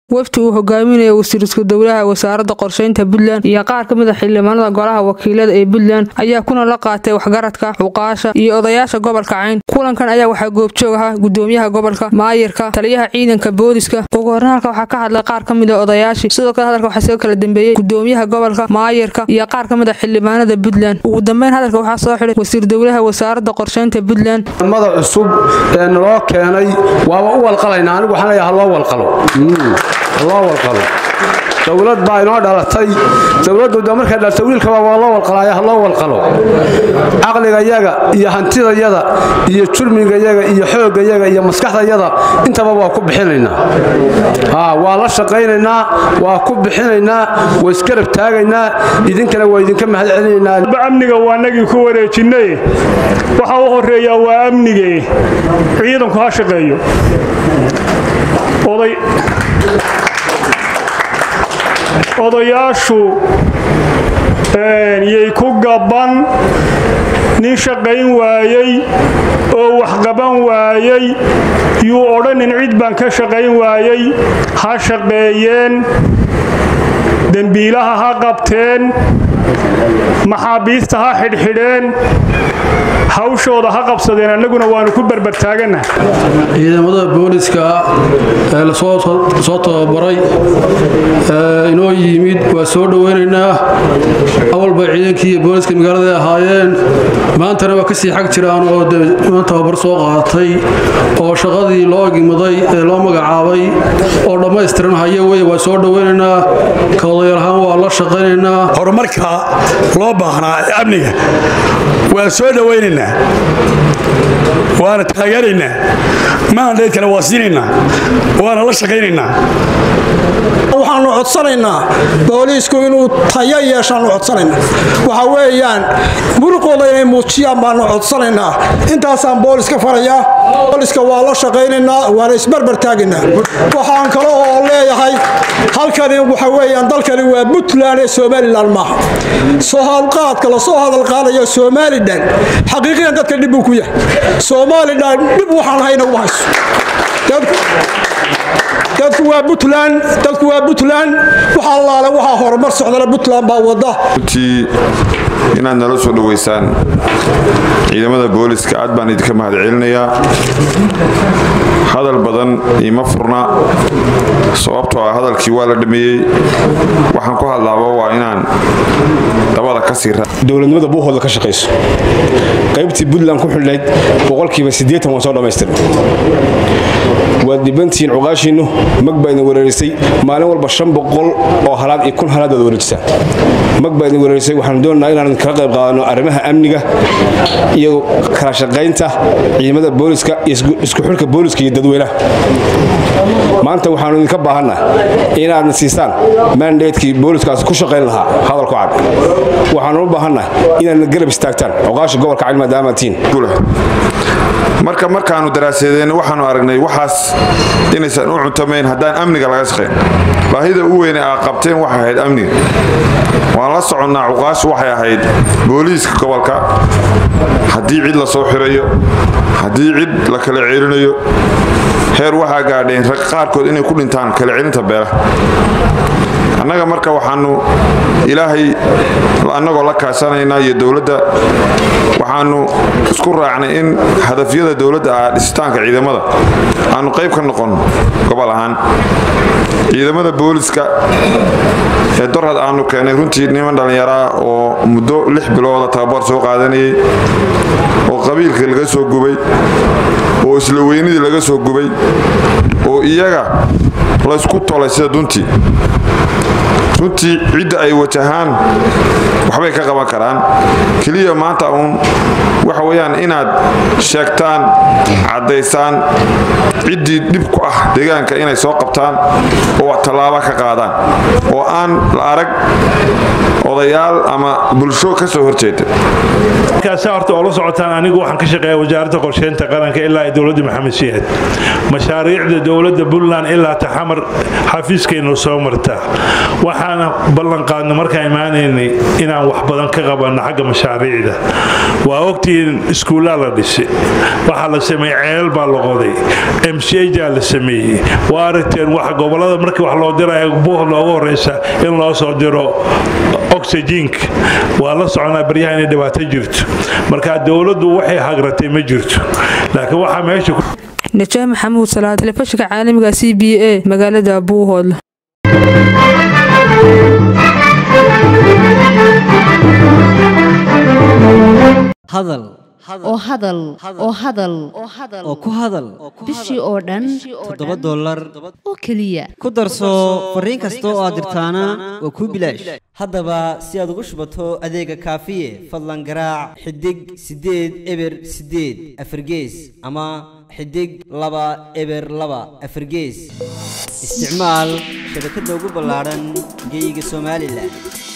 wafdi uu hogaaminayo wasiir isku dowlaha wasaaradda qorsheynta puntland iyo qaar ka mid a xildhibaanada golaha wakiilada ee puntland ayaa kuna la qaatay waxgaradka xuqaasha iyo odayaasha gobolka cayn kulankan ayaa waxaa goobjoog ahaa gudoomiyaha gobolka maayirka taliyaha ciidanka booliska ugu horreyn halka waxaa ka hadlay qaar ka mid a odayaashii sidoo kale hadalka waxaa soo kala dambeeyey gudoomiyaha gobolka maayirka iyo qaar ka mid a xildhibaanada puntland ugu dambeyn hadalka waxaa soo xidhay wasiir dowlaha wasaaradda qorsheynta puntland mada cusub ee naloo keenay waaba u walqalaynaa anigu waxaan leeyahay haloo walqalo haloo walqalo dowlad baa inoo dhalatay dowladdu de markay dhaltay wiilkaba waa loo walqalaaya haloo walqalo caqligayaga iyo hantidayaga iyo jurmigayaga iyo xooggayaga iyo maskaxdayaga intaba waa ku bixinaynaa waa la shaqaynaynaa waa ku bixinaynaa waa iskarab taagaynaa idinkana waa idinka mahad celinaynaa amniga waa nagii ku wareejinay waxa u horeeyaa waa amnige ciidanku ha shaqeeyo odayaashu yay ku gaban nin shaqayn waayey oo wax qaban waayey yuu odhanin cid baan ka shaqayn waayey ha shaqeeyeen dembiilaha ha qabteen maxaabiista ha xidhxidheen hawshooda ha qabsadeen annaguna waanu ku berbertaaganah ciidamada booliska ee lasoo tababaray inoo yimid waa soo dhoweynaynaa awalba ciidankii iyo booliska magaalada ahaayeen maantana waa kasii xag jiraan oo tababar soo qaatay oo shaqadii loo egimaday ee loo magacaabay oo dhammaystiran haya wey waa soo dhoweynaynaa ka odayaal ahaan waa la shaqaynaynaa horumarka loo baahnaa ee amniga waan soo dhowaynaynaa waana taageeraynaa maandhaydkana waa siinaynaa waana la shaqaynaynaa waxaanu codsanaynaa booliisku inuu tayo yeeshaanu codsanaynaa waxa weeyaan muruqooda inay muujiyaan baanu codsanaynaa intaasaan booliska farayaa booliska waa la shaqaynaynaa waana isbarbar taagaynaa waxaan kale oo leeyahay halkani waxa weeyaan dalkani waa puntland ee somalilan maaha soo hadalqaadka lasoo hadalqaadayo somalilan xaqiiqiyan dadka dhib buu ku yahay somalilan dhib waxaan hayna uma hayso dadku waa buntland dadku waa puntland waxa allaale waxaa horumar socdana puntland baa wada runtii inaad nala soo dhoweysaan ciidamada booliska aad baan idinka mahad celinayaa hadal badan ima furna sababtoo ah hadalkii waa la dhameeyey waxaan ku hadlaaba waa inaan dabada ka sii dowladnimada buuhooda ka shaqayso qaybtii puntland ku xidhnayd boqolkiiba siddeetan waan soo dhammaystirnay waad dhibantihiin cuqaashiinnu mag baa idin wereerisay maalin walba shan boqol oo halaad iyo kun halaad baad wareejisaan mag baa idin wereerisay waxaanu doonaynaa inaan kala qayb qaadano arrimaha amniga iyo kala shaqaynta ciidamada booliska iyo isku xilka booliska iyo dadweynaha maanta waxaanu idinka baahanna inaadna siisaan mandatekii booliskaas ku shaqayn lahaa hadalku cad waxaanu u baahanna inaadna garab istaagtaan cuqaasha gobolka cali maadaamaatiin marka markaanu daraasadeena waxaanu aragnay waxaas inaysan u cuntamayn haddaan amniga laga shaqayn baahida u weyne aa qabteen waxay ahayd amniga waan la soconnaa cuqaashu waxay ahayd booliiska gobolka haddii cid la soo xirayo haddii cid la kala ceelinayo heer waxaa gaadheen rag qaarkood inay ku dhintaan kala celinta beelaha annaga marka waxaanu ilaahay annagoo la kaashanaynaa iyo dowladda waxaanu isku raacnay in hadafyada dowladda ah dhisitaanka ciidamada aanu qayb ka noqon gobol ahaan ciidamada booliska ee dorhad aanu keenay runtii niman dhallinyaraa oo muddo lix bilooda tababar soo qaadanayay oo qabiilkii laga soo gubay oo isla weynidii laga soo gubay oo iyaga laysku tolay sida duntii runtii cidda ay wajahaan waxbay ka qaban karaan keliya maanta uun waxa weyaan inaad sheegtaan caddaysaan ciddii dhib ku ah deegaanka inay soo qabtaan oo tallaaba ka qaadaan oo aan la arag odayaal ama bulsho ka soo horjeeda markaasa horta oo la socotaan anigu waxaan ka shaqeeya wasaaradda qorsheynta qaranka ilaa ay dowladda maxamed shiihad mashaariicda dowladda puntland ilaa taxamar xafiiskaynu soo martaa waxaana ballanqaadna markaan imaanaynay inaan wax badan ka qabanno xagga mashaariicda waa ogtiin iskuullaa la dhisay waxaa la sameeyey ceelal baa la qoday mcjaa la sameeyey waa aragteen waxa gobollada markii wax loo diraya buuh loogu horeysa in loo soo diro oxygenka waa la soconaa baryaha inay dhibaato jirto marka dowladdu waxay hagratay ma jirto laakiin waxaa meesha najaax maxamuud salaad telefishinka caalamiga c b a magaalada buuhoodle hadal oo hadal oo hadal oo ku hadal bishii oo dhan toddoba dollar oo keliya ku darso fariin kasta oo aad dirtaana waa kuu bilaash haddaba si aad ugu shubato adeega kaafiye fadlan garaac xidig siddeed eber siddeed afargees ama xidig laba eber laba afargees isticmaal shabakadda ugu ballaadhan geyga somalilan